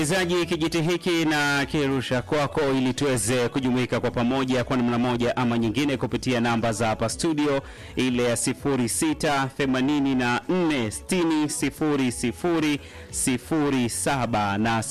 Msikilizaji, kijiti hiki na kirusha kwako ili tuweze kujumuika kwa pamoja kwa namna moja ama nyingine kupitia namba za hapa studio, ile ya 0684600007 na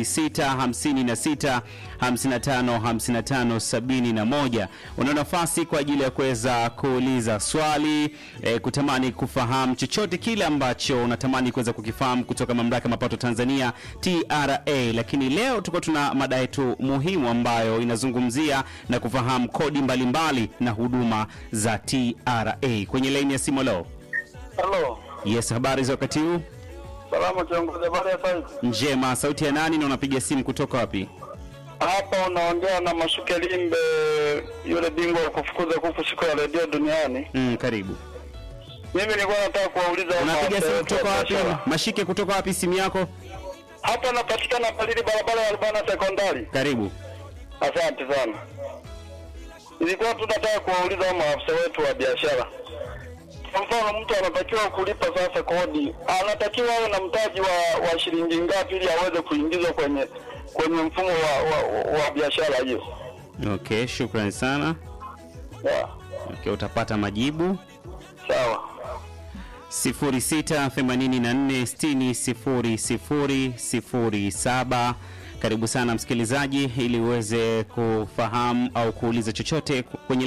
0656555571. Una nafasi kwa ajili ya kuweza kuuliza swali e, kutamani kufahamu chochote kile ambacho unatamani kuweza kukifahamu kutoka mamlaka ya mapato Tanzania TRA. Lakini leo tuko tuna mada yetu muhimu ambayo inazungumzia na kufahamu kodi mbalimbali mbali na huduma za TRA. Kwenye laini ya simu leo, Halo. yes, habari za wakati huu? Salama kiongozi, habari ya saizi? Njema. Sauti ya nani na unapiga simu kutoka wapi? Hapa unaongea na Mashuke Limbe, yule bingwa wa kufukuza kuku siku ya redio duniani. Mm, karibu. Mimi nilikuwa nataka kuwauliza hao Unapiga maafisa simu wetu wa kutoka wapi? biashara. Mashike kutoka wapi simu yako? Hapa napatikana palili barabara ya Albana sekondari. Karibu. Asante sana. Nilikuwa tu nataka kuwauliza hao maafisa wetu wa biashara. Kwa mfano mtu anatakiwa kulipa sasa kodi, anatakiwa awe na mtaji wa, wa shilingi ngapi ili aweze kuingizwa kwenye kwenye mfumo wa, wa, wa biashara hiyo? Okay, shukrani sana. Yeah. Okay, utapata majibu. Sawa. 0684600007. Karibu sana msikilizaji, ili uweze kufahamu au kuuliza chochote kwenye